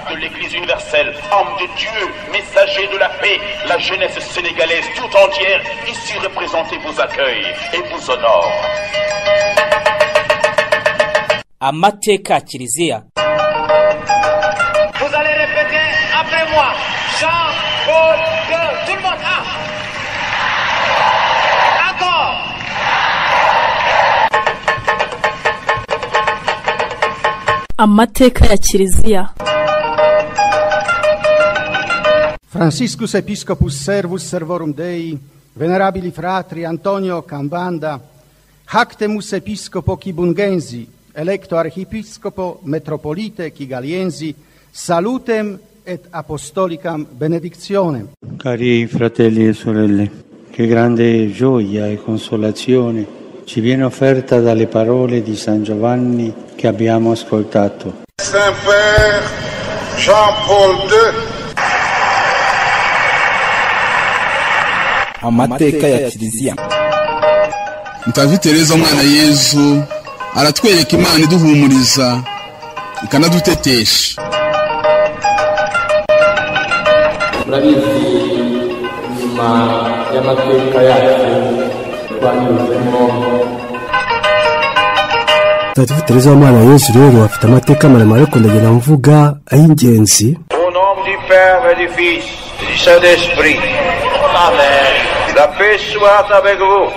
de l'Église universelle, homme de Dieu, messager de la paix, la jeunesse sénégalaise tout entière, ici représentée vous accueille et vous honore. amateka ya kiliziya Vous allez répéter après moi. Jean, Paul, II. tout le monde. Un. Encore. amateka ya kiliziya Franciscus Episcopus Servus Servorum Dei, venerabili fratri Antonio Cambanda, Hactemus Episcopo Kibungensi, electo Archiepiscopo Metropolite Kigaliensi, salutem et apostolicam benedictionem. Cari fratelli e sorelle, che grande gioia e consolazione ci viene offerta dalle parole di San Giovanni che abbiamo ascoltato. Saint-Père Jean-Paul II, amateka ya kiliziya mutagatifu tereza umwana yezu aratwereka imana iduhumuriza ikanadutetesha murabizi nyuma y'amateka yacu twanyuzemo mutagatifu tereza w'umwana yesu rero afite amateka maremare ariko ndagira mvuga ay'ingenzi Au nom du Père et du Fils et du Saint-Esprit. Amen. La paix soit avec vous.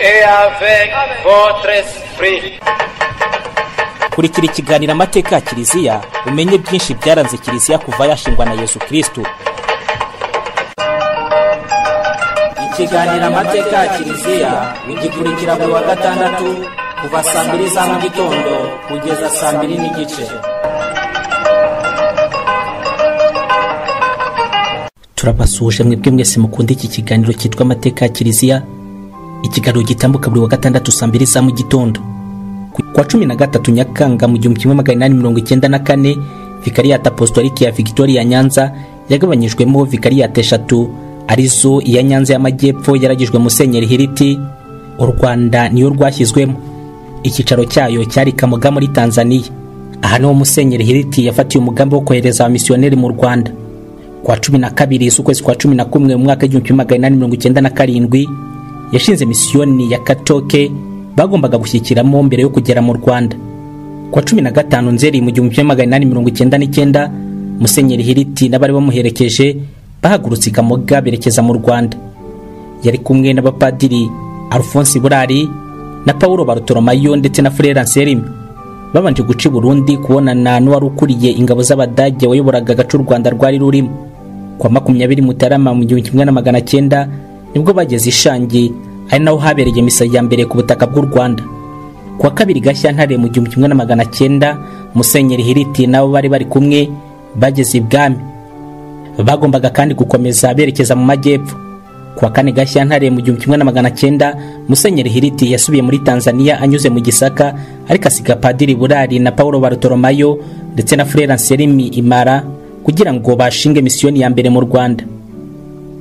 Et avec votre esprit. kurikira ikiganiro amateka ya kiliziya umenye byinshi byaranze kiliziya kuva yashingwa na yesu kirisito ikiganiro amateka ya kiliziya ugikurikira buri wa gatandatu kuva saa mbiri za mu gitondo kugeza saa mbiri n'igice turabasuhuje mwebwe mwese mukunda iki kiganiro cyitwa amateka ya kiliziya ikiganiro gitambuka buri wa gatandatu saa mbiri za mu gitondo kwa cumi na gatatu nyakanga mu gihumbi kimwe magana inani mirongo icyenda na kane vikariyate apostolike ya victoria nyanza yagabanyijwemo vikariyate eshatu arizo iya nyanza y'amajyepfo yaragijwe musenyeri hiriti u rwanda niyo rwashyizwemo icyicaro cyayo cyari kamuga muri tanzaniya aha niho musenyeri hiriti yafatiye umugambi wo kohereza abamisiyoneri mu rwanda kwa cumi na kabiri z'ukwezi kwa cumi na kumwe mu mwaka w'igihumbi kimwe magana inani mirongo icyenda na karindwi yashinze misiyoni ya katoke bagombaga gushyikiramo mbere yo kugera mu rwanda kwa cumi na gatanu nzeri mu gihumbi kimwe magana inani mirongo icyenda n'icyenda musenyeri hiriti n'abari bamuherekeje bahagurutse i kamoga berekeza mu rwanda yari kumwe n'abapadiri alphonse burari na paul barutoromayo ndetse na frere anselme babanje guca i burundi kubonana n'uwari ukuriye ingabo z'abadage wayoboraga agace u rwanda rwari rurimo kwa makumyabiri mutarama mu gihumbi kimwe na magana cyenda nibwo bageze ishangi ari naho habereye misa ya mbere ku butaka bw'u rwanda kuwa kabiri gashyantare mu gihumbi kimwe na magana cyenda musenyeri hiriti nabo bari bari kumwe bageze ibwami bagombaga kandi gukomeza berekeza mu majyepfo kuwa kane gashyantare mu gihumbi kimwe na magana cyenda musenyeri hiriti yasubiye muri tanzaniya anyuze mu gisaka ariko asiga padiri burari na paul barutoromayo ndetse na frere anselimi imara kugira ngo bashinge misiyoni ya mbere mu rwanda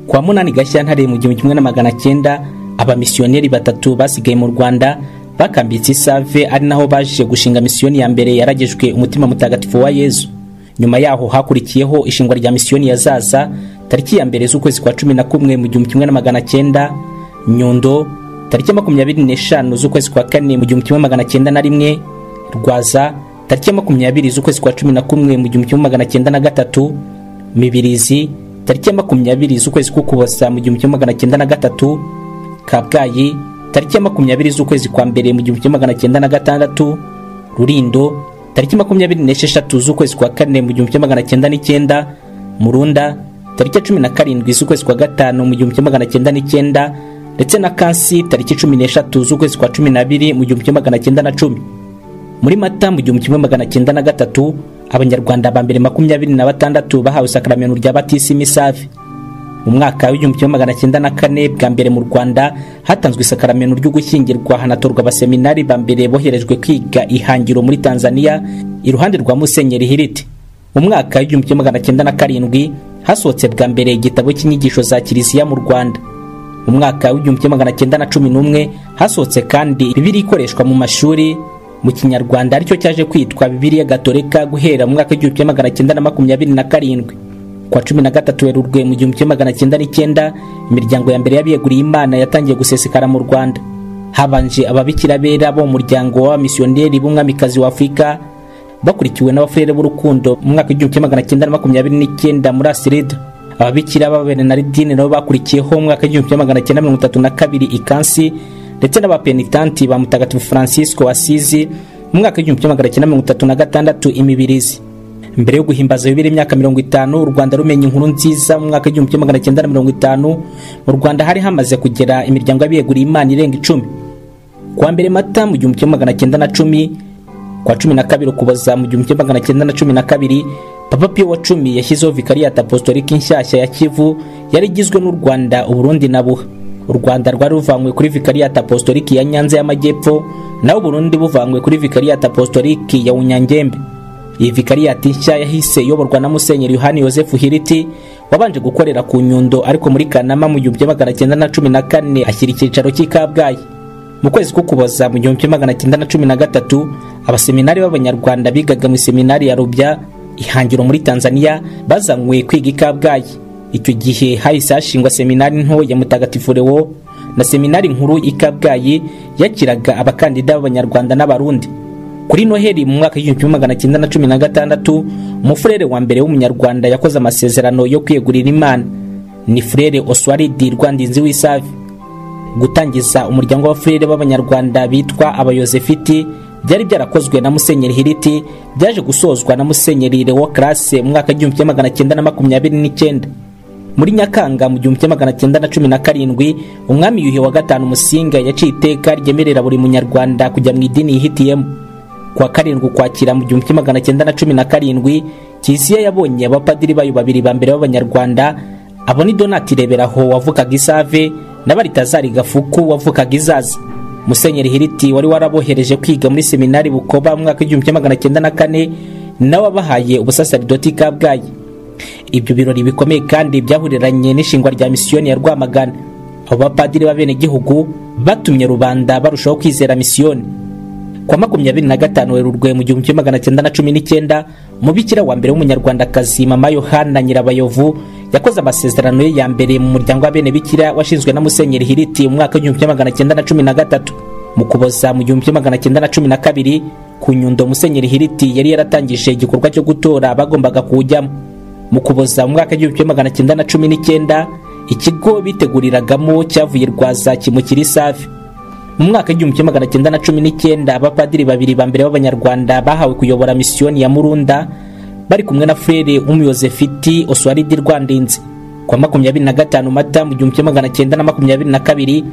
kwa munani gashyantare mu gihumbi kimwe na magana cyenda abamisiyoneri batatu basigaye mu rwanda bakambitse isave ari naho baje gushinga misiyoni ya mbere yaragejwe umutima mutagatifu wa yezu nyuma yaho hakurikiyeho ishingwa rya misiyoni ya zaza tariki ya mbere z'ukwezi kwa cumi na kumwe mu gihumbi kimwe na magana cyenda nyundo tariki ya makumyabiri n'eshanu z'ukwezi kwa kane mu gihumbi kimwe magana cyenda na rimwe rwaza tariki ya makumyabiri z'ukwezi kwa cumi na kumwe mu gihumbi kimwe magana cyenda na gatatu mibirizi tariki ya makumyabiri z'ukwezi k'ukuboza mu gihumbi kimwe magana cyenda na gatatu kabgayi tariki ya makumyabiri z'ukwezi kwa mbere mu gihumbi kimwe magana cyenda na gatandatu rurindo tariki makumyabiri n'esheshatu z'ukwezi kwa kane mu gihumbi kimwe magana cyenda n'icyenda murunda tariki ya cumi na karindwi z'ukwezi kwa gatanu mu gihumbi kimwe magana cyenda n'icyenda ndetse na kansi tariki cumi n'eshatu z'ukwezi kwa cumi n'abiri mu gihumbi kimwe magana cyenda na cumi muri mata mu gihumbi kimwe magana cyenda na gatatu abanyarwanda ba mbere makumyabiri na batandatu bahawe isakaramentu rya batisimi save mu mwaka w'igihumbi kimwe magana cyenda na kane bwa mbere mu rwanda hatanzwe isakaramentu ryo gushyingirwa hanatorwa abaseminari ba mbere boherejwe kwiga ihangiro muri tanzaniya iruhande rwa musenyeri hiriti mu mwaka w'igihumbi kimwe magana cyenda na karindwi hasohotse bwa mbere igitabo cy'inyigisho za kiliziya mu rwanda mu mwaka w'igihumbi kimwe magana cyenda na cumi n'umwe hasohotse kandi bibiri ikoreshwa mu mashuri mu kinyarwanda aricyo cyaje kwitwa bibiliya gatolika guhera mu mwaka w'igihumbi kimwe magana cyenda na makumyabiri na karindwi kwa cumi na gatatu werurwe mu gihumbi kimwe magana cyenda n'icyenda imiryango ya mbere y'abiyeguriye imana yatangiye gusesekara mu rwanda habanje ababikira bera bo mu muryango w'abamisiyoneri b'umwamikazi wa afurika bakurikiwe n'abafurere b'urukundo mu mwaka w'igihumbi kimwe magana cyenda na makumyabiri n'icyenda muri asirida ababikira b'ababenenaridini nabo bakurikiyeho mu mwaka w'igihumbi kimwe magana cyenda mirongo itatu na kabiri ikansi ndetse n'abapenitanti ba mutagatifu francisco asizi mu mwaka w'igihumbi kimwe magana cyenda mirongo itatu na gatandatu imibirizi mbere yo guhimbaza bibiri imyaka mirongo itanu u rwanda rumenya inkuru nziza mu mwaka w'igihumbi kimwe magana cyenda na mirongo itanu mu rwanda hari hamaze kugera imiryango y'abiyeguriye imana irenga icumi kuwa mbere mata mu gihumbi kimwe magana cyenda na cumi kwa cumi na kabiri ukuboza mu gihumbi kimwe magana cyenda na cumi na kabiri papa piyo wa cumi yashyizeho vikariyata apostolika inshyashya ya kivu yari igizwe n'u rwanda uburundi na buha u rwanda rwari ruvanywe kuri vikariyata apostoliki ya nyanza y'amajyepfo naho uburundi buvanywe kuri vikariyata apostoliki ya unyangembe iyi vikariyati nshya yahise iyoborwa na musenyeri yohani yosefu hiriti wabanje gukorera ku nyundo ariko muri kanama mu gihumbi kimwe magana cyenda na cumi na kane ashyira icyicaro cy'i kabgayi mu kwezi k'ukuboza mu gihumbi kimwe magana cyenda na cumi na gatatu abaseminari b'abanyarwanda bigaga mu seminari ya rubya ihangiro muri tanzania bazanywe kwiga i kabgayi icyo gihe hahise hashingwa seminari nto ya mutagatifu rewo na seminari nkuru i kabgayi yakiraga abakandida b'abanyarwanda n'abarundi kuri noheli mu mwaka w'igihumbi kimwe magana cyenda na cumi na gatandatu umufurere wa mbere w'umunyarwanda yakoze amasezerano yo kwiyegurira imana ni furere oswaridi rwandinzi w'isavi gutangiza umuryango w'abafurere b'abanyarwanda bitwa abayozefiti byari byarakozwe na musenyeri hiriti byaje gusozwa na musenyeri rewo karase mu mwaka w'igihumbi kimwe magana cyenda na makumyabiri n'icyenda muri nyakanga mu gihumbi kimwe magana cyenda na cumi na karindwi umwami yuhi wa gatanu musinga yaciye iteka ryemerera buri munyarwanda kujya mu idini yihitiyemo kuwa karindwi ukwakira mu gihumbi kimwe magana cyenda na cumi na karindwi kiliziya yabonye abapadiri bayo babiri ba mbere b'abanyarwanda abo ni donati reberaho wavukaga isave na baritazari gafuku wavukaga izaza musenyeri hiriti wari warabohereje kwiga muri seminari bukoba mu mwaka w'igihumbi kimwe magana cyenda na kane nawe abahaye ubusasaridoti kabgayi ibyo birori bikomeye kandi byahuriranye n'ishingwa rya misiyoni ya rwamagana abo bapadiri b'abenegihugu batumye rubanda barushaho kwizera misiyoni kwa makumyabiri na gatanu werurwe mu gihumbi kimwe magana cyenda na cumi n'icyenda umubikira wa mbere w'umunyarwandakazi mama yohana nyirabayovu yakoze amasezerano ye ya mbere mu muryango w'abenebikira washinzwe na musenyeri hiriti mu mwaka w'igihumbi kimwe magana cyenda na cumi na gatatu mu kuboza mu gihumbi kimwe magana cyenda na cumi na kabiri ku nyundo musenyeri hiriti yari yaratangije igikorwa cyo gutora bagombaga kuwujyamo mu kuboza mu mwaka w'igihumbi kimwe magana cyenda na cumi n'icyenda ikigo biteguriragamo cyavuye rwaza kimukira isafi mu mwaka w'igihumbi kimwe magana cyenda na cumi n'icyenda abapadiri babiri ba mbere b'abanyarwanda bahawe kuyobora misiyoni ya murunda bari kumwe na frere umuyozefiti oswaridi rwandinze kwa makumyabiri na gatanu mata mu gihumbi kimwe magana cyenda na makumyabiri na kabiri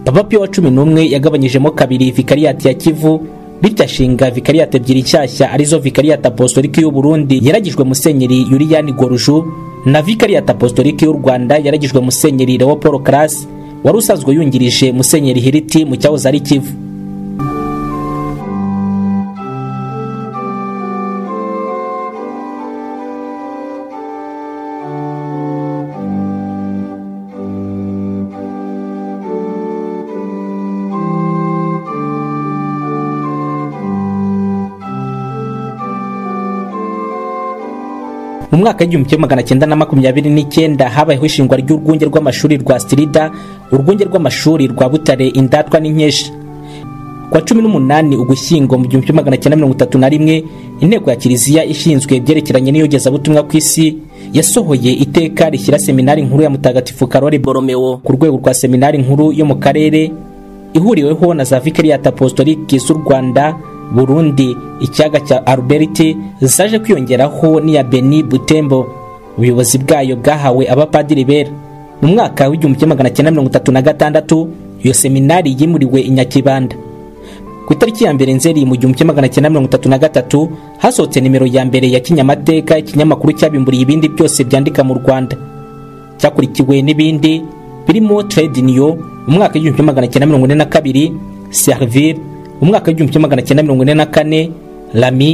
papa piyo wa cumi n'umwe yagabanyijemo kabiri vikariyati ya kivu bityo ashinga vikariyati ebyiri nshyashya arizo vikariyati apostoliki y'u burundi yaragijwe musenyeri yuriyani goruju na vikariyati apostoliki y'u rwanda yaragijwe musenyeri lewo paul karasi wari usanzwe yungirije musenyeri hiriti mu cyahoze ari kivu mu mwaka w'igihumbi kimwe magana cyenda na makumyabiri n'icyenda habayeho ishingwa ry'urwunge rw'amashuri rwa stirida urwunge rw'amashuri rwa butare indatwa n'inkeshi kwa cumi n'umunani ugushyingo mu gihumbi kimwe magana cyenda mirongo itatu na rimwe inteko ya kiliziya ishinzwe ibyerekeranye n'iyogezabutumwa ku isi yasohoye iteka rishyira seminari nkuru ya mutagatifu karori boromeo ku rwego rwa seminari nkuru yo mu karere ihuriweho na za vikariyata apostoliki z'u rwanda burundi ikiyaga cya aruberiti zaje kwiyongeraho n'iya beni butembo ubuyobozi bwayo bwahawe abapadiri bera mu mwaka w'igihumbi kimwe magana cyenda mirongo itatu na gatandatu iyo seminari yimuriwe inyakibanda ku itariki ya mbere nzeri mu gihumbi kimwe magana cyenda mirongo itatu na gatatu hasohotse nimero ya mbere ya kinyamateka ikinyamakuru cyabimburiye ibindi byose byandika mu rwanda cyakurikiwe n'ibindi birimo trade niyo mu mwaka w'igihumbi kimwe magana cyenda mirongo ine na kabiri servire mu mwaka w'igihumbi kimwe magana cyenda mirongo ine na kane lami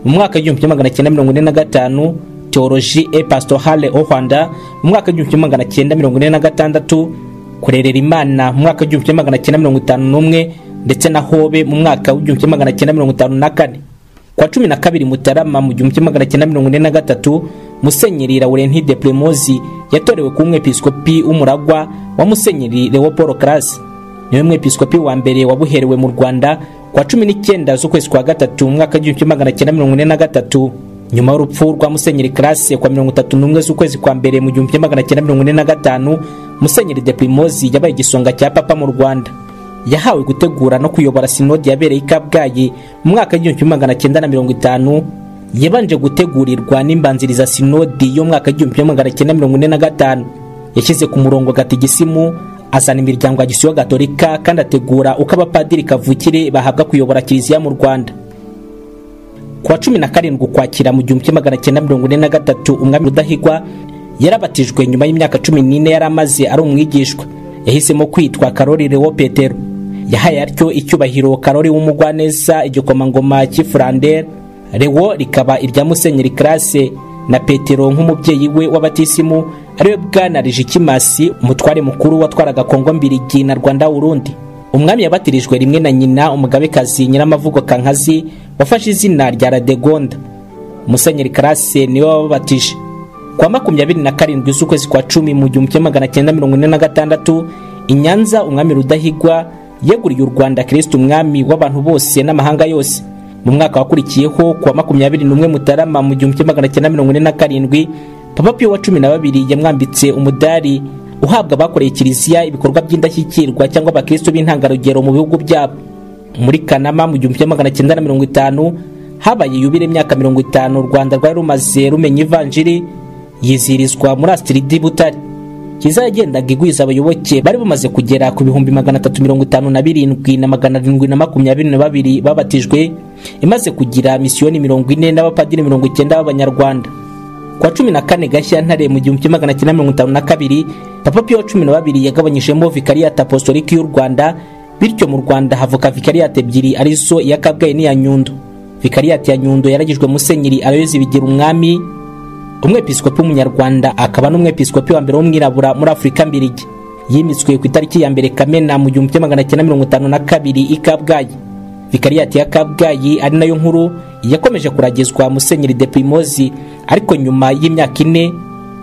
mu mwaka w'igihumbi kimwe magana cyenda mirongo ine na gatanu teoloji e pastorale au rwanda mu mwaka w'igihumbi kimwe magana cyenda mirongo ine na gatandatu kurerera imana mu mwaka w'igihumbi kimwe magana cyenda mirongo itanu n'umwe ndetse na hobe mu mwaka w'igihumbi kimwe magana cyenda mirongo itanu na kane kwa cumi na kabiri mutarama mu gihumbi kimwe magana cyenda mirongo ine na gatatu musenyeri laurenti de premosi yatorewe kuba umwepiskopi w'umuragwa wa musenyeri leopold karasi niwe mwepiskopi wa mbere wabuherewe mu rwanda kwa cumi n'icyenda z'ukwezi kwa gatatu mu mwaka w'igihumbi kimwe magana cyenda mirongo ine na gatatu nyuma y'urupfu rwa musenyeri karasi kwa mirongo itatu n'umwe z'ukwezi kwa mbere mu gihumbi kimwe magana cyenda mirongo ine na gatanu musenyeri de premosi yabaye igisonga cya papa mu rwanda yahawe gutegura no kuyobora sinodi yabereye i kabgayi mu mwaka w'igihumbi kimwe magana cyenda na mirongo itanu yabanje gutegurirwa n'imbanziriza sinodi yo mu mwaka w'igihumbi kimwe magana cyenda mirongo ine na gatanu yashyize ku murongo gatigisimu azana imiryango ya gisiyo gatolika kandi ategura uko abapadiri kavukire bahabwa kuyobora kiliziya mu rwanda ku wa cumi na karindwi ukwakira mu gihumbi kimwe magana cyenda mirongo ine na gatatu umwami rudahigwa yarabatijwe nyuma y'imyaka cumi n'ine yari amaze ari umwigishwa yahisemo kwitwa karori lewo petero yahaye atyo icyubahiro karori w'umugwaneza igikomangoma cy'ifurandere lewo rikaba irya musenyeri karase na petero nk'umubyeyi we w'abatisimu ariwe bwana rijikimasi umutware mukuru watwaraga kongo mbirigi na rwanda wurundi umwami yabatirijwe rimwe na nyina umugabekazi nyiramavugo kankazi wafashe izina rya radegonda musenyeri karase niwe wababatije kwa makumyabiri na karindwi z'ukwezi kwa cumi mu gihumbi kimwe magana cyenda mirongo ine na gatandatu i nyanza umwami rudahigwa yeguriye u rwanda kristo umwami w'abantu bose n'amahanga yose mu mwaka wakurikiyeho ku wa makumyabiri n'umwe mutarama mu gihumbi kimwe magana cyenda mirongo ine na karindwi papa piyo wa cumi na babiri yamwambitse umudari uhabwa abakoreye kiliziya ibikorwa by'indashyikirwa cyangwa abakristo b'intangarugero mu bihugu byabo muri kanama mu gihumbi kimwe magana cyenda na mirongo itanu habaye yubire imyaka mirongo itanu u rwanda rwari rumaze rumenya ivanjiri yizihirizwa muri astiridi butare kiza yagendaga igwiza abayoboke bari bamaze kugera ku bihumbi magana atatu mirongo itanu na birindwi na magana arindwi na makumyabiri na babiri babatijwe imaze kugira misiyoni mirongo ine n'abapadiri mirongo icyenda b'abanyarwanda ku wa cumi na kane gashyantare mu gihumbi kimwe magana cyenda mirongo itanu na kabiri papa piyo wa cumi na babiri yagabanyijemo vikariyate apostolike y'u rwanda bityo mu rwanda havuka vikariyate ebyiri arizo iya kabgayi n'iya nyundo vikariyate ya nyundo yaragijwe musenyeri arayozi bigira umwami umwepiskopi w'umunyarwanda akaba n'umwepiskopi wa mbere w'umwirabura muri afurika mbirigi yimitswe ku itariki ya mbere kamena mu gihumbi kimwe magana cyenda mirongo itanu na kabiri i kabgayi vikariyate ya kabgayi ari nayo nkuru yakomeje kuragizwa musenyeri de primozi ariko nyuma y'imyaka ine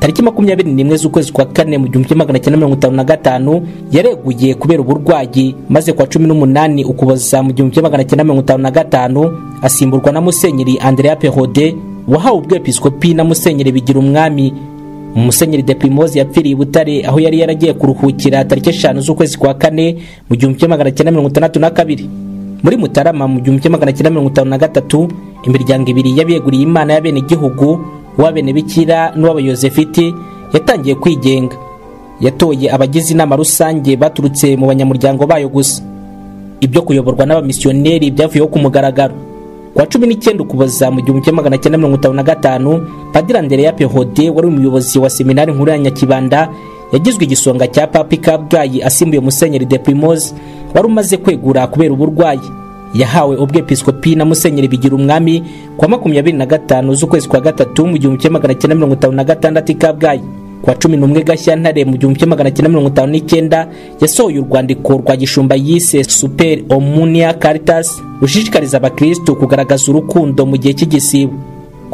tariki makumyabiri n'imwe z'ukwezi kwa kane mu gihumbi kimwe magana cyenda mirongo itanu na gatanu yareguye kubera uburwayi maze kwa cumi n'umunani ukuboza mu gihumbi kimwe magana cyenda mirongo itanu na gatanu asimburwa na musenyeri andrea perode wahawe ubwepiskopi na musenyeri bigira umwami musenyeri de primoze yapfiriye i butare aho yari yaragiye kuruhukira tariki eshanu z'ukwezi kwa kane mu gihumbi kimwe magana cyenda mirongo itandatu na kabiri muri mutarama mu gihumbi kimwe magana cyenda mirongo itanu na gatatu imiryango ibiri y'abeguriye imana y'abenegihugu uw'abenebikira n'uw'abayozefiti yatangiye kwigenga yatoye abagize inama rusange baturutse mu banyamuryango bayo gusa ibyo kuyoborwa n'abamisiyoneri byavuyeho ku mugaragaro kuwa cumi n'icyenda ukuboza mu gihumbi kimwe magana cyenda mirongo itanu na gatanu padiri andereya pehode wari umuyobozi wa seminari nkuru ya nyakibanda yagizwe igisonga cya papa kabgayi asimbuye musenyeri de primoze wari umaze kwegura kubera uburwayi yahawe ubwepiskopi na musenyeri bigira umwami kuwa makumyabiri na gatanu z'ukwezi kwa gatatu mu gihumbi kimwe magana cyenda mirongo itanu na gatandatu i kabgayi kuwa cumi n'umwe gashyantare mu gihumbi kimwe magana cyenda mirongo itanu n'icyenda yasohoye urwandiko rwa gishumba yise super omunia caritas rushishikariza abakristu kugaragaza urukundo mu gihe cy'igisibo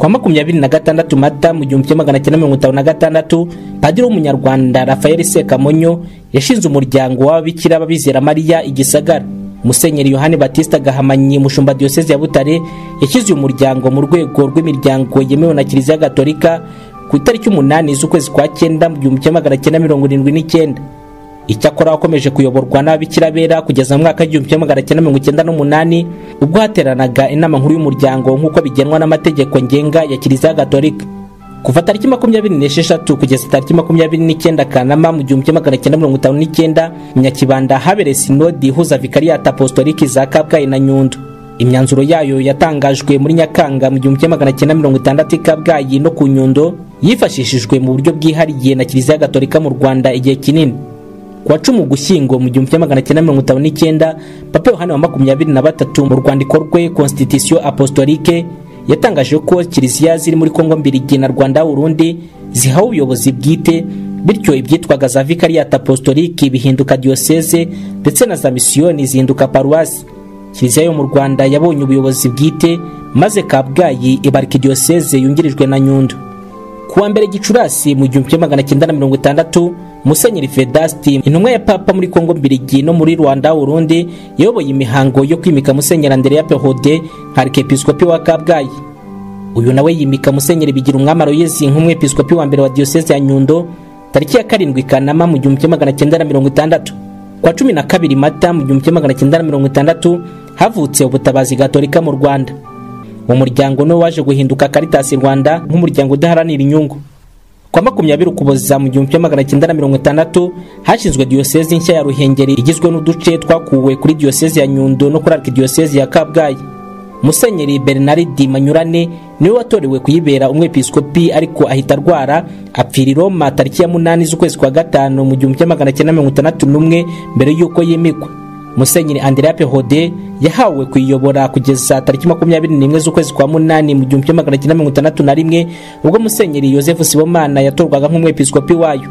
kwa makumyabiri na gatandatu mata mu gihumbi kimwe magana cyenda mirongo itanu na gatandatu padiri w'umunyarwanda rafael sekamonyo yashinze umuryango w'ababikira b'abizera mariya igisagara musenyeri yohani batista gahamanyi mushumba diyoseze ya butare yashyize uyu muryango mu rwego rw'imiryango yemewe na kiliziya gatolika ku itariki umunani z'ukwezi kwa cyenda mu gihumbi kimwe magana cyenda mirongo irindwi n'icyenda icyakora wakomeje kuyoborwa n'ababikira bera kugeza mu mwaka w'igihumbi kimwe magana cyenda mirongo icyenda n'umunani ubwo hateranaga inama nkuru y'umuryango nk'uko bigenwa n'amategeko ngenga ya kiliziya gatolika kuva tariki makumyabiri n'esheshatu kugeza tariki makumyabiri n'icyenda kanama mu gihumbi kimwe magana cyenda mirongo itanu n'icyenda mu nyakibanda habereye sinodi ihuza vikariyate apostoliki za kabgayi na nyundo imyanzuro yayo yatangajwe muri nyakanga mu gihumbi kimwe magana cyenda mirongo itandatu i kabgayi no ku nyundo yifashishijwe mu buryo bwihariye na kiliziya gatolika mu rwanda igihe kinini ku wa cumi ugushyingo mu gihumbi kimwe magana cyenda mirongo itanu n'icyenda papa yohani wa makumyabiri na batatu mu rwandiko rwe constitution apostolike yatangaje ko kiliziya ziri muri kongo mbirigi na rwanda urundi zihawe ubuyobozi bwite bityo ibyitwaga za vikariyate apostolike bihinduka diyoseze ndetse na za misiyoni zihinduka paruwasi kiliziya yo mu rwanda yabonye ubuyobozi bwite maze kabgayi ibarika diyoseze yungirijwe na nyundo ku wa mbere gicurasi mu gihumbi kimwe magana cyenda na mirongo itandatu musenyeri vedasti intumwa ya papa muri kongo mbirigi no muri rwanda urundi yayoboye imihango yo kwimika musenyeri andereya pehode nka arikepiskopi wa kabgayi uyu nawe yimika musenyeri bigira umwami aroyezi nk'umwepiskopi wa mbere wa diyoseze ya nyundo tariki ya karindwi kanama mu gihumbi kimwe magana cyenda na mirongo itandatu kwa cumi na kabiri mata mu gihumbi kimwe magana cyenda na mirongo itandatu havutse ubutabazi gatolika mu rwanda umuryango niwo waje guhinduka karitasi rwanda nk'umuryango udaharanira inyungu kwa makumyabiri ukuboza mu gihumbi kimwe magana cyenda na mirongo itandatu hashinzwe diyosezi nshya ya ruhengeri igizwe n'uduce twakuwe kuri diyosezi ya nyundo no kuri arikidiyosezi ya kabgayi musenyeri bernard manyurane niwe watorewe kuyibera umwepiskopi ariko ahita arwara apfira i roma tariki ya munani z'ukwezi kwa gatanu mu gihumbi kimwe magana cyenda mirongo itandatu n'umwe mbere y'uko yimikwa musenyeri andrea pehode yahawe kuyiyobora kugeza tariki makumyabiri n'imwe z'ukwezi kwa munani mu gihumbi kimwe magana cyenda mirongo itandatu na rimwe ubwo musenyeri yosefu sibomana yatorwaga nk'umwepiskopi wayo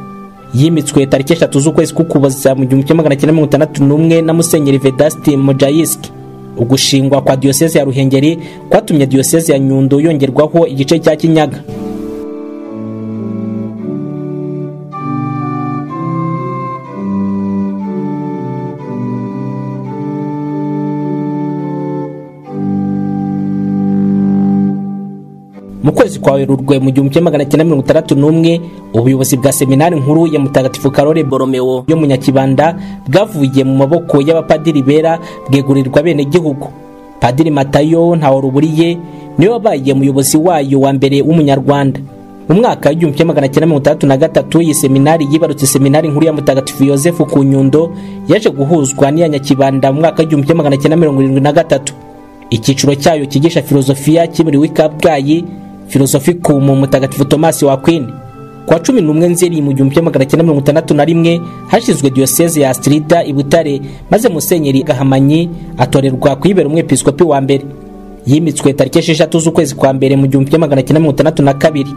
yimitswe tariki eshatu z'ukwezi k'ukuboza mu gihumbi kimwe magana cyenda mirongo itandatu n'umwe na musenyeri vedasti mojayiski ugushingwa kwa diyoseze ya ruhengeri kwatumye diyoseze ya nyundo yongerwaho igice cya kinyaga mu kwezi kwa werurwe mu gihumbi kimwe magana cyenda mirongo itandatu n'umwe ubuyobozi bwa seminari nkuru ya mutagatifu karore boromeo yo mu nyakibanda bwavuye mu maboko y'abapadiri bera bwegurirwa bene gihugu padiri matayo ntawaruburiye niwe wabaye umuyobozi wayo wa mbere w'umunyarwanda mu mwaka w'igihumbi kimwe magana cyenda mirongo itandatu na gatatu iyi seminari yibarutse seminari nkuru ya mutagatifu yosefu ku nyundo yaje guhuzwa n'iya nyakibanda mu mwaka w'igihumbi kimwe magana cyenda mirongo irindwi na gatatu icyiciro cyayo cyigisha filozofiya kimuriwe i kabgayi filosofiku mu mutagatifu tomasi wa kwini kuwa cumi n'umwe nzeri mu gihumbi magana cyenda mirongo itandatu na rimwe hashyizwe diyoseze ya astrida i butare maze musenyeri gahamanyi atorerwa kuyibera umwepiskopi wa mbere yimitswe tariki esheshatu z'ukwezi kwa mbere mu gihumbi magana cyenda mirongo itandatu na kabiri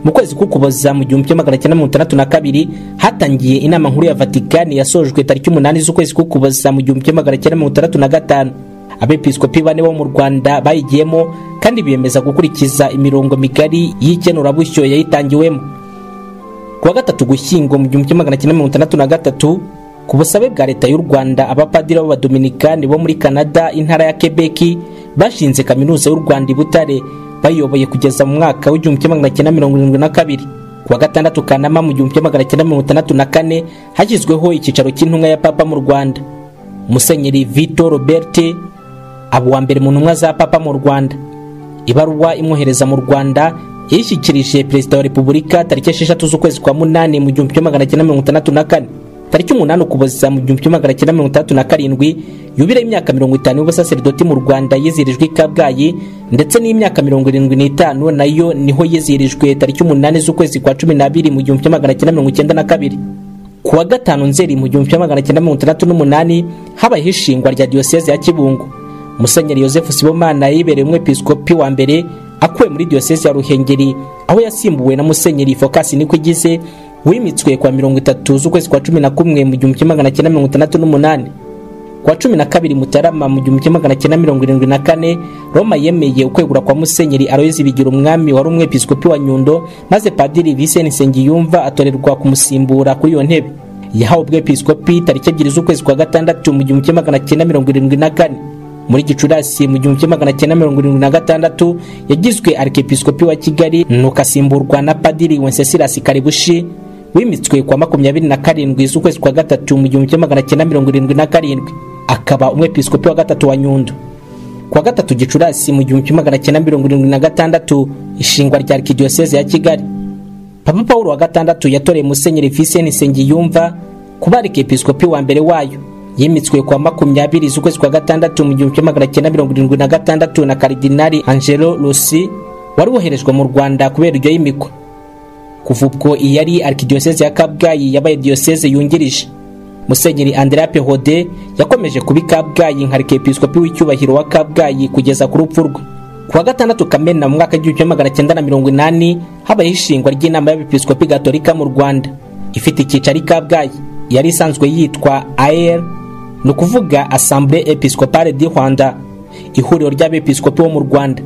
mu kwezi k'ukuboza mu gihumbi magana cyenda mirongo itandatu na kabiri hatangiye inama nkuru ya vatikani yasojwe tariki umunani z'ukwezi k'ukuboza mu gihumbi magana cyenda mirongo itandatu na gatanu abepiskopi bane bo mu rwanda bayigiyemo kandi biyemeza gukurikiza imirongo migari y'ikenurabusyo yayitangiwemo ku wa gatatu gushyingo mu gihumbi magana cyenda mirongo itandatu na gatatu ku busabe bwa leta y'u rwanda abapadiri b'abadominikani bo muri canada intara ya kebeki bashinze kaminuza y'u rwanda i butare bayoboye kugeza mu mwaka w'igihumbi magana cyenda mirongo irindwi na kabiri kuwa gatandatu kanama mu gihumbi magana cyenda mirongo itandatu na kane hashyizweho icyicaro cy'intumwa ya papa mu rwanda musenyeri vito robert aba uwa mbere mu ntumwa za papa mu rwanda ibaruwa imwohereza mu rwanda yayishyikirije perezida wa repubulika tariki esheshatu z'ukwezi kwa munani mu gihumbi kimwe magana cyenda mirongo itandatu na kane tariki umunani ukuboza mu gihumbi kimwe magana cyenda mirongo itandatu na karindwi yubiraho imyaka mirongo itanu y'ubusaseridoti mu rwanda yizihirijwe i kabgayi ndetse n'imyaka mirongo irindwi n'itanu nayo niho yizihirijwe tariki umunani z'ukwezi kwa cumi n'abiri mu gihumbi kimwe magana cyenda mirongo icyenda na kabiri ku wa gatanu nzeri mu gihumbi kimwe magana cyenda mirongo itandatu n'umunani habayeho ishingwa rya diyoseze ya kibungo musenyeri yosefu sibomana yibereye umwepiskopi wa mbere akuwe muri diyoseze ya ruhengeri aho yasimbuwe na musenyeri fokasi nikwigize wimitswe kwa mirongo itatu z'ukwezi kwa cumi na kumwe mu gihumbi kimwe magana cyenda mirongo itandatu n'umunani kwa cumi na kabiri mutarama mu gihumbi kimwe magana cyenda mirongo irindwi na kane roma yemeye ukwegura kwa musenyeri aroyezi bigira umwami wari umwepiskopi wa nyundo maze padiri viseni nsengiyumva atorerwa kumusimbura kuri iyo ntebe yahawe ubwepiskopi tariki ebyiri z'ukwezi kwa gatandatu mu gihumbi kimwe magana cyenda mirongo irindwi na kane muri gicurasi mu gihumbi kimwe magana cyenda mirongo irindwi na gatandatu yagizwe arikepiskopi wa kigali nuko asimburwa na padiri wensesilasi karibushi wimitswe kwa makumyabiri na karindwi z'ukwezi kwa gatatu mu gihumbi kimwe magana cyenda mirongo irindwi na karindwi akaba umwepiskopi wa gatatu wa nyundo kuwa gatatu gicurasi mu gihumbi kimwe magana cyenda mirongo irindwi na gatandatu ishingwa rya arkidiyoseze ya kigali papa pawulo wa gatandatu yatoreye musenyeri viseni nsengiyumva kuba arikepiskopi wa mbere wayo yimitswe kwa makumyabiri z'ukwezi kwa gatandatu mu gihumbi magana cyenda mirongo irindwi na gatandatu na karidinari angelo rusi wari woherejwe mu rwanda kubera iryo yimikwa kuva ubwo iyi yari arkidiyoseze ya kabgayi yabaye diyoseze yungirije musenyeri andrea pehode yakomeje kuba kabgayi nka arikepiskopi w'icyubahiro wa kabgayi kugeza ku rupfu rwe ku wa gatandatu kamena mu mwaka w'igihumbi magana cyenda na mirongo inani habayeho ishingwa ry'inama y'abepiskopi gatolika mu rwanda ifite icyicaro i kabgayi yari isanzwe yitwa aer ni ukuvuga asambure episcopale di rwanda ihuriro ry'abepiskopi bo mu rwanda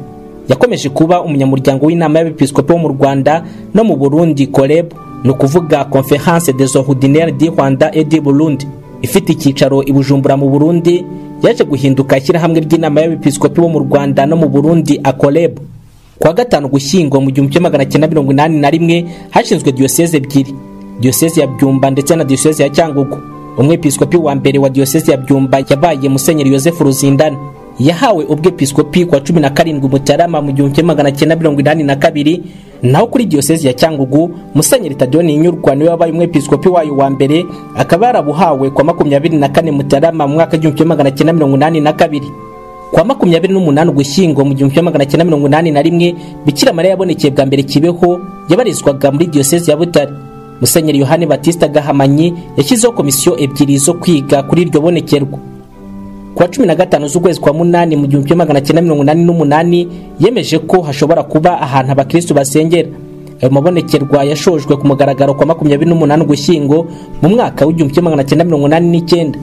yakomeje kuba umunyamuryango w'inama y'abepiskopi bo mu rwanda no mu burundi koreb ni ukuvuga conference des ordinaires di rwanda et di burundi ifite icyicaro i bujumbura mu burundi yaje guhinduka ishyirahamwe ry'inama y'abepiskopi bo mu rwanda no mu burundi akoreb kuwa gatanu gushyingo mu gihumbi kimwe magana cyenda mirongo inani na rimwe hashinzwe diyoseze ebyiri diyoseze ya byumba ndetse na diyoseze ya cyangugu umwepiskopi wa mbere wa diyoseze ya byumba yabaye musenyeri yosefu ruzindana yahawe ubwepiskopi ku wa cumi na karindwi mutarama mu gihumbi kimwe magana cyenda mirongo inani na kabiri naho kuri diyoseze ya cyangugu musenyeri tadiyoni nyurwa niwe wabaye umwepiskopi wayo wa mbere akaba yarabuhawe ku wa makumyabiri na kane mutarama mu mwaka w'igihumbi kimwe magana cyenda mirongo inani na kabiri kwa makumyabiri n'umunani ugushyingo mu gihumbi kimwe magana cyenda mirongo inani na rimwe bikira mariya yabonekeye bwa mbere kibeho yabarizwaga muri diyoseze ya butare musenyeri yohani batista gahamanyi yashyizeho komisiyo ebyiri zo kwiga kuri iryo bonekerwa ku wa cumi na gatanu z'ukwezi kwa munani mu gihumbi kimwe magana cyenda mirongo inani n'umunani yemeje ko hashobora kuba ahantu abakirisitu basengera ayo mabonekerwa yashojwe ku mugaragaro kwa makumyabiri n'umunani ugushyingo mu mwaka w'igihumbi kimwe magana cyenda mirongo inani n'icyenda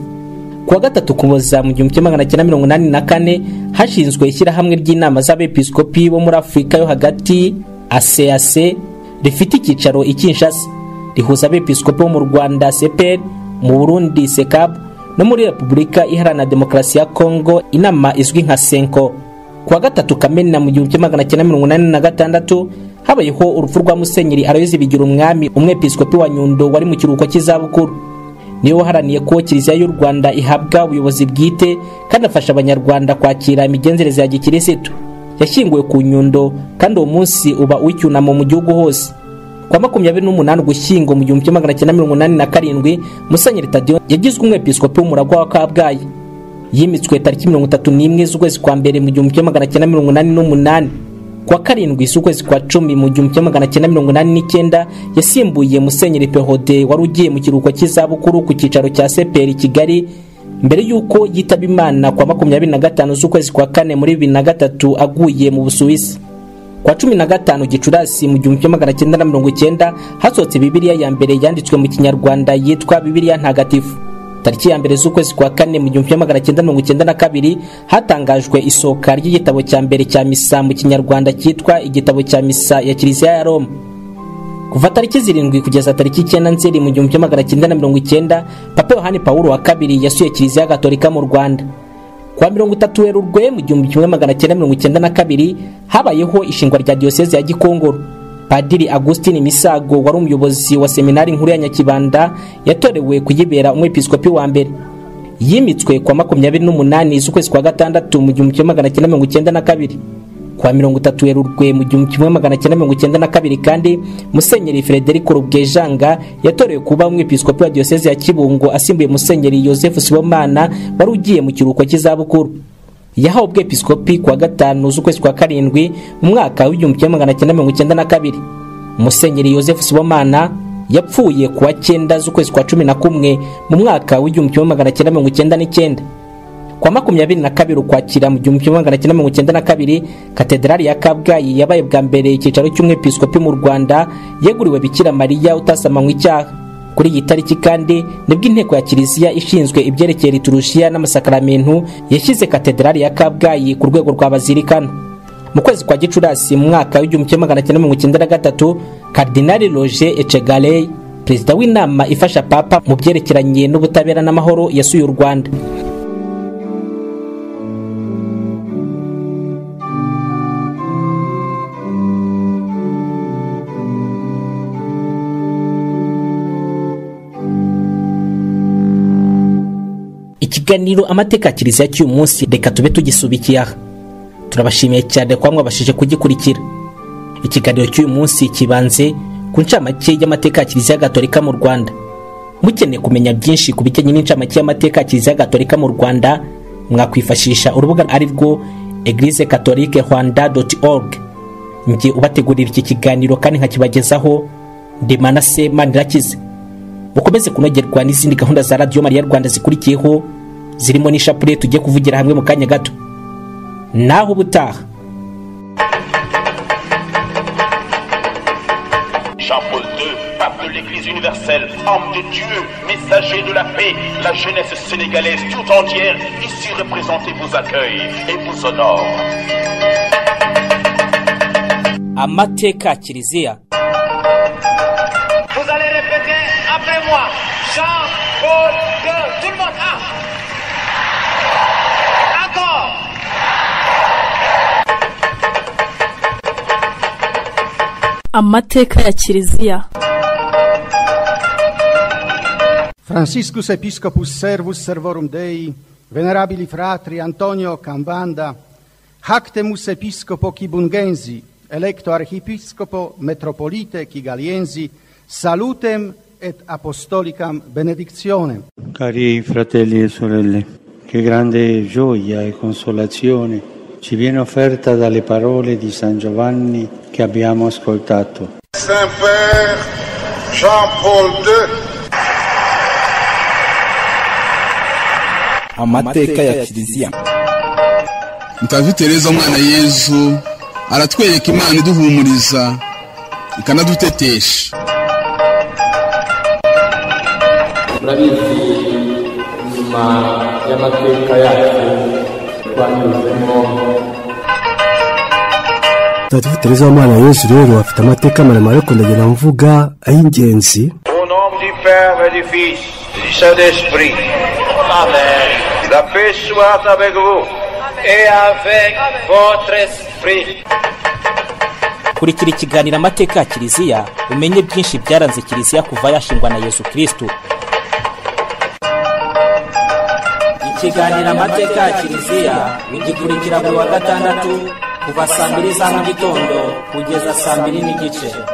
kuwa gatatu kuboza mu gihumbi kimwe magana cyenda mirongo inani na kane hashinzwe ishyirahamwe ry'inama z'abepiskopi bo muri afurika yo hagati asease rifite icyicaro i kinshasa rihuza abepiskopi bo mu rwanda seperi mu burundi sekabu no muri repubulika iharanira demokarasi ya kongo inama izwi nka senko kuwa gatatu kamena mu gihumbi kimwe magana cyenda mirongo inani na gatandatu habayeho urupfu rwa musenyeri arayoze bigira umwami umwepiskopi wa nyundo wari mu kiruhuko cy'izabukuru niwe waharaniye ko kiliziya y'u rwanda ihabwa ubuyobozi bwite kandi afasha abanyarwanda kwakira imigenzereze ya gikirisitu yashyinguwe ku nyundo kandi uwo munsi uba uw'icyunamo mu gihugu hose kwa makumyabiri n'umunani ugushyingo mu gihumbi kimwe magana cyenda mirongo inani na karindwi musenyeri tadiyo yagizwe umwepiskopi w'umuragwa wa kabgayi yimitswe tariki mirongo itatu n'imwe z'ukwezi kwa mbere mu gihumbi kimwe magana cyenda mirongo inani n'umunani kuwa karindwi z'ukwezi kwa cumi mu gihumbi kimwe magana cyenda mirongo inani n'icyenda yasimbuye musenyeri perode wari ugiye mu kiruhuko cy'izabukuru ku cyicaro cya seperi kigali mbere y'uko yitaba imana kwa makumyabiri na gatanu z'ukwezi kwa kane muri bibiri na gatatu aguye mu busuwisi kwa cumi na gatanu gicurasi mu gihumbi kimwe magana cyenda na mirongo icyenda hasohotse bibiriya ya mbere yanditswe mu kinyarwanda yitwa bibiriya ntagatifu tariki ya mbere z'ukwezi kwa kane mu gihumbi kimwe magana cyenda mirongo icyenda na kabiri hatangajwe isohoka ry'igitabo cya mbere cya misa mu kinyarwanda cyitwa igitabo cya misa ya kiliziya ya roma kuva tariki zirindwi kugeza tariki icyenda nzeri mu gihumbi kimwe magana cyenda na mirongo icyenda papa yohani pawulo wa kabiri yasuye kiliziya gatolika mu rwanda kuwa mirongo itatu werurwe mu gihumbi kimwe magana cyenda mirongo icyenda na kabiri habayeho ishingwa rya diyoseze ya gikongoro padiri agustin misago wari umuyobozi wa seminari nkuru ya nyakibanda yatorewe kuyibera umwepiskopi wa mbere yimitswe kwa makumyabiri n'umunani z'ukwezi kwa gatandatu mu gihumbi kimwe magana cyenda mirongo icyenda na kabiri kwa mirongo itatu werurwe mu gihumbi kimwe magana cyenda mirongo icyenda na kabiri kandi musenyeri frederic rubwejanga yatorewe kuba umwepiskopi wa diyoseze ya kibungo asimbuye musenyeri yosefu sibomana wari ugiye mu kiruhuko cy'izabukuru yahawe ubwepiskopi kuwa gatanu z'ukwezi kwa karindwi mu mwaka w'igihumbi kimwe magana cyenda mirongo icyenda na kabiri musenyeri yosefu sibomana yapfuye kuwa cyenda z'ukwezi kwa cumi na kumwe mu mwaka w'igihumbi kimwe magana cyenda mirongo icyenda n'icyenda kwa makumyabiri na kabiri ukwakira mu gihumbi kimwe magana cyenda mirongo icyenda na kabiri katedrali ya kabgayi yabaye bwa mbere icyicaro cy'umwepiskopi mu rwanda yeguriwe bikira mariya utasamanywe icyaha kuri iyi tariki kandi nibwo inteko ya kiliziya ishinzwe ibyerekeye liturushiya n'amasakaramentu yashyize katedrali ya kabgayi ku rwego rwa bazirikano mu kwezi kwa gicurasi mu mwaka w'igihumbi kimwe magana cyenda mirongo icyenda na gatatu karidinali roger ecegaleyi perezida w'inama ifasha papa mu byerekeranye n'ubutabera n'amahoro yasuye u rwanda ikiganiro amateka ya kiliziya cy'uyu munsi reka tube tugisubikiye aha turabashimiye cyane kuba mwabashije kugikurikira ikiganiro cy'uyu munsi kibanze ku ncamake y'amateka ya kiliziya gatolika mu rwanda mukeneye kumenya byinshi ku bijyanye n'incamake y'amateka ya kiliziya gatolika mu rwanda mwakwifashisha urubuga ari rwo eglise catholique rwanda org njye ubategurira iki kiganiro kandi nkakibagezaho ndimanase manirakize mukomeze kunogerwa n'izindi gahunda za radiyo mariya rwanda zikurikiyeho zirimo n'ishapure tugiye kuvugira hamwe mu kanya gato naho ubutaha jean paul ii pape de l'Église universelle, homme de Dieu, messager de la paix, la jeunesse sénégalaise tout entière ici représentée vous accueille et vous honore. amateka kiliziya Vous allez répéter après moi. Jean-Paul II. Tout le monde. Un. Encore. amateka ya kiliziya Franciscus Episcopus Servus Servorum Dei, venerabili fratri Antonio Cambanda, Hactemus Episcopo Kibungensi, electo Archiepiscopo Metropolite Kigaliensi, salutem et apostolicam benedictionem. Cari fratelli e sorelle, che grande gioia e consolazione ci viene offerta dalle parole di San Giovanni che abbiamo ascoltato. Saint-Père Jean-Paul II, amateka ya kiliziya mutazi tereza umwana yezu aratwereka imana iduhumuriza ikanadutetesha murabizi nyuma y'amateka yacu twanyuzemo mutagatifu tereza w'umwana yesu rero afite amateka maremare ariko ndagenda mvuga ay'ingenzi Au nom du Père et du Fils et du Saint-Esprit. Amen. La paix soit avec vous et avec votre esprit. kurikira ikiganiro amateka ya kiliziya umenye byinshi byaranze kiliziya kuva yashingwa na yesu kirisito ikiganiro amateka ya kiliziya ugikurikira buri wa gatandatu kuva saa mbiri za mu gitondo kugeza saa mbiri n'igice